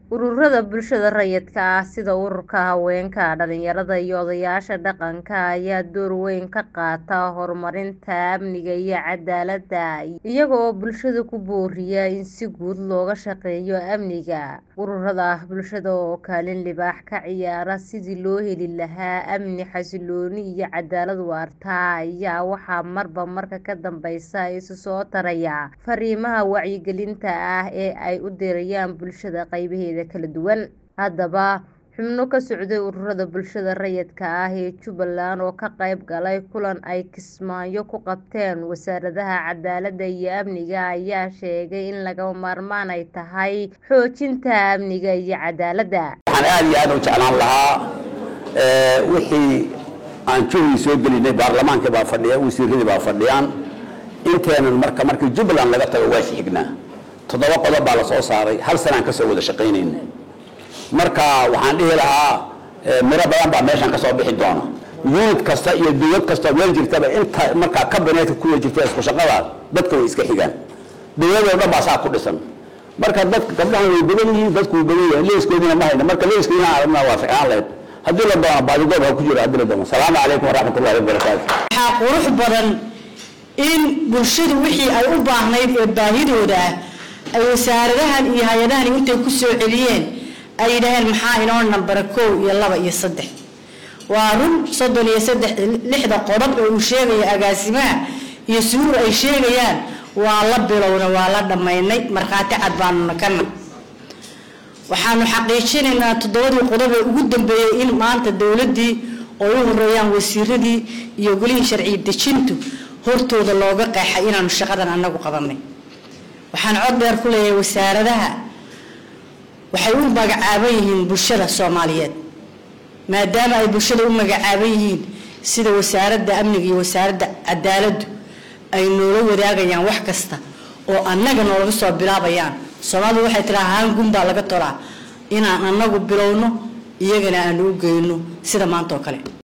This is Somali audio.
ururada bulshada rayidka ah sida ururka haweenka dhalinyarada iyo odayaasha dhaqanka ayaa door weyn ka qaata horumarinta amniga iyo cadaaladda iyaga oo bulshada ku booriya in si guud looga shaqeeyo amniga ururada bulshada oo kaalin libaax ka ciyaara sidii loo heli lahaa amni xasilooni iyo cadaalad waarta ayaa waxaa marba marka ka dambeysa isu soo taraya fariimaha wacyigelinta ah ee ay u dirayaan bulshada qaybaheeda kala duwan haddaba xubno ka socday ururada bulshada rayidka ah ee jubbaland oo ka qayb galay kulan ay kismaayo ku qabteen wasaaradaha cadaaladda iyo amniga ayaa sheegay in lagama maarmaan ay tahay xoojinta amniga iyo cadaaladda waxaan aada iyo aada u jeclaan lahaa wixii aan juhdi soo gelinay baarlamaankii baa fadhiya wasiiradii baa fadhiyaan inteenan marka markii jubbaland laga tago waa xignaa toddoba qodob baa la soo saaray hal sanaan ka soo wada shaqaynayna marka waxaan dhihi lahaa miro badan baa meeshan ka soo bixi doona unit kasta iyo dowlad kasta meel jirtaba inta markaa kabineetka kuwa jirta isku shaqada dadka way iska xigaan dowladoo dhan baa saa ku dhisan marka dadka gabdhahan way badan yihiin dadku way badan yihiin leeskoodina ma hayna marka leeska inaan aragnaa waa ficnaan lahayd haddii la doono baadigoob ha ku jiro haddii la doono salaamu calaykum waraxmatullahi wabarakaatu waxaa qurux badan in bulshadu wixii ay u baahnayd ee baahidooda ah ay wasaaradahan iyo hay-adahan intay ku soo celiyeen ay yidhaaheen maxaa inoo nambara kow iyo laba iyo saddex waa run soddon iyo saddex lixda qodob oo uu sheegaya agaasimaha iyo suruur ay sheegayaan waa la bilowna waa la dhammaynay markhaati cad baanuna kana waxaanu xaqiijinaynaa toddobadii qodob ee ugu dambeeyey in maanta dowladdii oo u horeeyaan wasiiradii iyo golihii sharci dejintu hortooda looga qeexay inaanu shaqadan anagu qabanay waxaan cod dheer ku leeyahay wasaaradaha waxay u magacaaban yihiin bulshada soomaaliyeed maadaama ay bulshada u magacaaban yihiin sida wasaaradda amniga iyo wasaaradda cadaaladdu ay noola wadaagayaan wax kasta oo annaga noolaga soo bilaabayaan soomaalidu waxay tiraa haangun baa laga tolaa inaan annagu bilowno iyagana aanu u geyno sida maanta oo kale